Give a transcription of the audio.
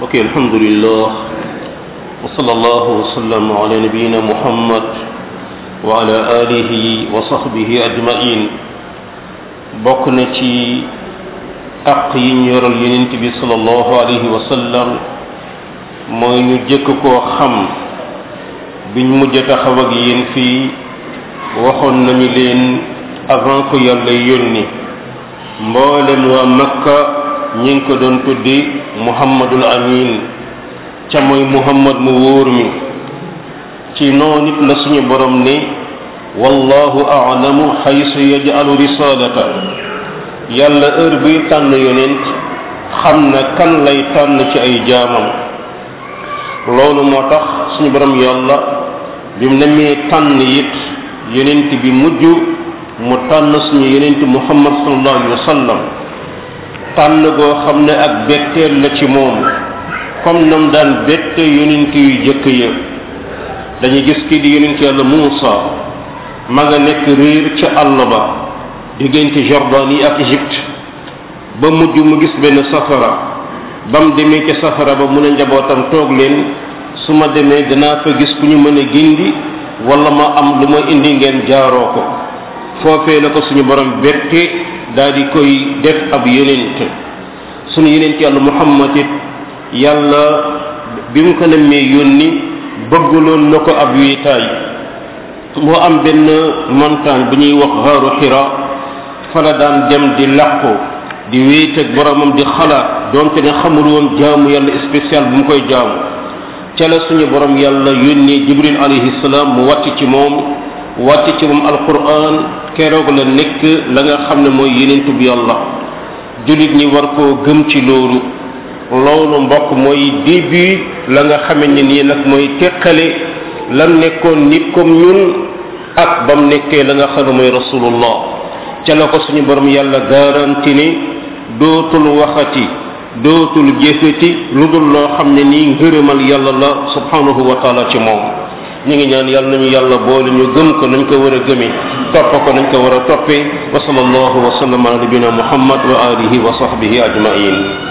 ok alhamdulillah wa sallallahu wa sallam ala nabiyina muhammad wa ala alihi wa sahbihi ajmain bokk na ci aq yi ñu yoral yonent bi sallallahu alayhi wa sallam mooy ñu jëkk koo xam biñ mujj taxaw ak yéen fii waxoon nañu leen avant ko yàlla yónni mboolem waa makka ñi ngi ko doon tuddi muhammadul amin ca mooy muhammad mu wóor mi ci noonu nit la suñu borom ni wallahu a'lamu xaysu yaj'alu risalata yàlla heure buy tànn yonent xam na kan lay tànn ci ay jaamam loolu moo tax suñu borom yàlla bi mu nemee tànn it yonent bi mujj mu tànn suñu yonent muhammad sallallahu alayhi wa sallam tànn goo xam ne ak betteel la ci moom comme nam daan bette yonent yu jëkk ya dañuy gis kii di yonent yàlla Muusa ma nga nekk réer ca àll ba diggante Jordanie ak Égypte ba mujj mu gis benn safara ba mu demee ca safara ba mu ne njabootam toog leen su ma demee danaa fa gis ku ñu mën a gindi wala ma am lu ma indi ngeen jaaroo ko foofee la ko suñu borom bette daal di koy def ab yonent suñu yonent yàlla Muhammad it yàlla bi mu ko nemmee yónni bëggaloon na ko ab wiitaay moo am benn montagne bu ñuy wax xaaru xira fa la daan dem di làqu di wéet ak boromam di xalaat donte ne xamul woon jaamu yàlla spécial bu mu koy jaamu ca la suñu borom yàlla yónnee jibril alayhi salaam mu wàcc ci moom wàcc ci moom alquran keroog la nekk la nga xam ne mooy yenentu bi yàlla jullit ñi war koo gëm ci loolu loolu mbokk mooy début la nga xame ne nii nag mooy teqale lan nekkoon nit comme ñun ak bam nekkee la nga xam ne mooy rasulullah ca la ko suñu borom yàlla garanti ni dootul waxati dootul jëfeti lu dul loo xam ne nii ngërëmal yàlla la subhanahu wa taala ci moom ñu ngi ñaan yàlla nañu yàlla boole ñu gëm ko nañ ko war a gëmee topp ko nañ ko war a toppee wa sallallahu wa sallam ala nabina muhammad wa alihi wa sahbihi ajmain